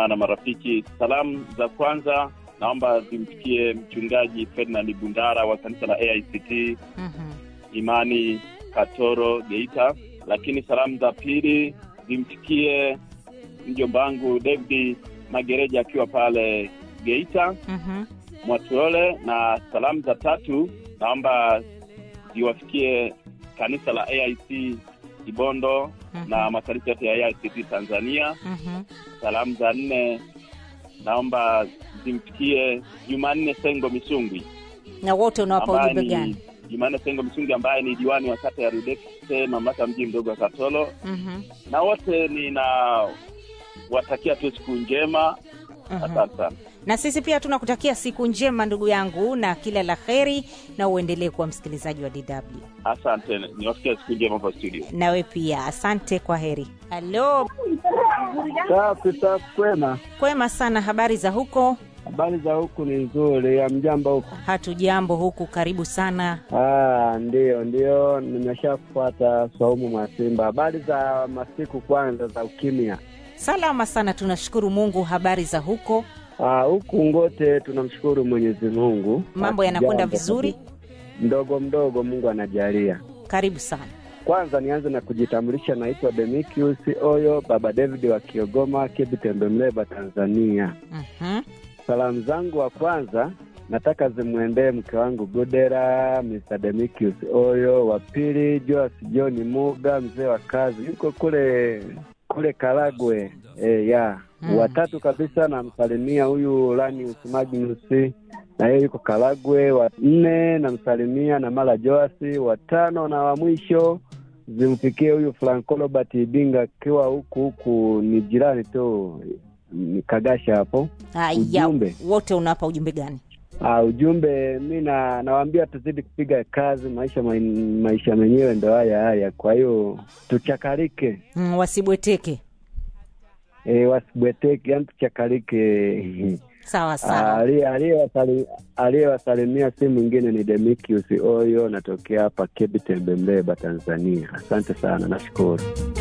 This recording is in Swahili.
jamaa na marafiki. Salamu za kwanza naomba zimfikie mchungaji Ferdinand Bundara wa kanisa la AICT Mhm. Imani Katoro Geita, lakini salamu za pili zimfikie mjomba wangu David Magereja akiwa pale Geita Mhm. Mwatuole, na salamu za tatu naomba ziwafikie kanisa la AIC Kibondo Mhm. na makanisa yote ya AICT Tanzania. Mhm. Salamu za nne naomba zimfikie Jumanne Sengo Misungwi na wote unawapa ambaye ujumbe ni gani Jumanne Sengo Misungwi ambaye ni diwani wa kata ya Rudekse mamlaka mji mdogo wa Katolo, Mhm. na wote nina watakia tu siku njema. Mhm. Asante sana. na sisi pia tunakutakia siku njema ndugu yangu na kila la heri na uendelee kuwa msikilizaji wa dw Asante, niwasikia siku njema hapa studio. nawe pia asante kwa heri halo Safi safi, kwema. kwema sana habari za huko Habari za huku ni nzuri, ya mjamba huku? hatujambo huku karibu sana Ah, ndio ndio, nimeshafuata Swaumu Mwasimba. Habari za masiku kwanza za ukimya. salama sana tunashukuru mungu habari za huko Ah, huku ngote tunamshukuru Mwenyezi Mungu, mambo yanakwenda Hatujambo vizuri kabisa. Mdogo mdogo Mungu anajalia. karibu sana Kwanza nianze na kujitambulisha, naitwa Demikius Oyo, baba David wa Kiogoma, Kibitembe, Mleba, Tanzania. Mhm. Salamu zangu wa kwanza nataka zimwendee mke wangu Godera, Mr. Demikius Oyo. Wa pili Joas John Muga, mzee wa kazi, yuko kule kule Karagwe e, ya Mm. watatu kabisa namsalimia huyu Lanius Magnus na yeye yuko Karagwe. Wa nne namsalimia na Mala Joasi. Watano na wa mwisho zimfikie huyu Franco Robert Ibinga akiwa huku huku, ni jirani tu, ni Kagasha hapo. haya Ujumbe. wote unawapa ujumbe gani Uh, ujumbe mi na nawaambia tuzidi kupiga kazi, maisha ma, maisha menyewe ndo haya haya, kwa hiyo tuchakarike, mm, wasibweteke e, wasibweteke, yani tuchakarike. sawa sawa Ali- aliyewasali- Aliyewasalimia si mwingine ni Demikius Oyo, natokea hapa Kebi Tembe, Mleba, Tanzania. Asante sana, nashukuru.